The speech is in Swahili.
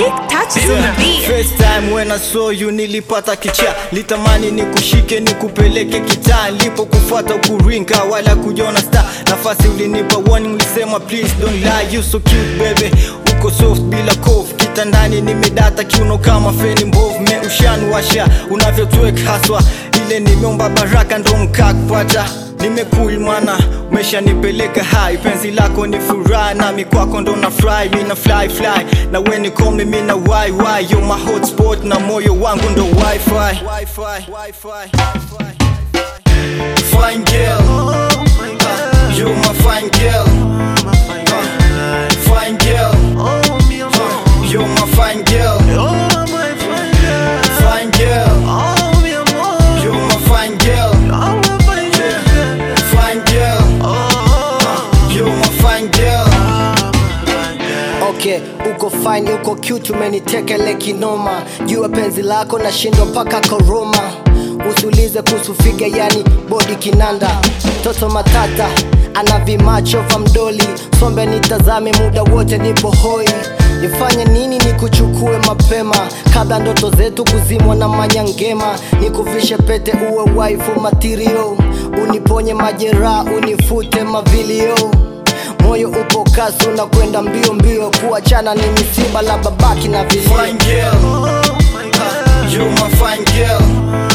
Big touches on the beat. First time when I saw you nilipata kicha litamani nikushike nikupeleke kitaa lipo kufuata ukurinka wala kujona star nafasi ulinipa warning ulisema please don't lie you so cute baby uko soft bila kof kitandani nimedata kiuno kama feni mbovu me ushanwasha unavyotwek haswa ile nimeomba baraka ndo mkakpata nimekul mana umeshanipeleka hai penzi lako ni furaha nami kwako ndo na fry mina fly fly na weni kome mina why why yo my hotspot na moyo wangu ndo wifi Fine girl, uh, you my fine girl, uh, fine girl, uh, you my fine girl, fine girl, you my fine girl, fine girl, uh, you my fine girl. okay uko fine uko cute umenitekele kinoma jua penzi lako nashindwa mpaka koroma usiulize kuhusu figa yani bodi kinanda toto matata ana vimacho vya mdoli sombe nitazame muda wote nipo hoi nifanye nini nikuchukue mapema kabla ndoto zetu kuzimwa na manyangema nikuvishe pete uwe waifu material uniponye majeraha unifute mavilio moyo upo kasi unakwenda mbio mbio kuachana ni misiba la babaki na vilio fine girl. Uh, you my fine girl.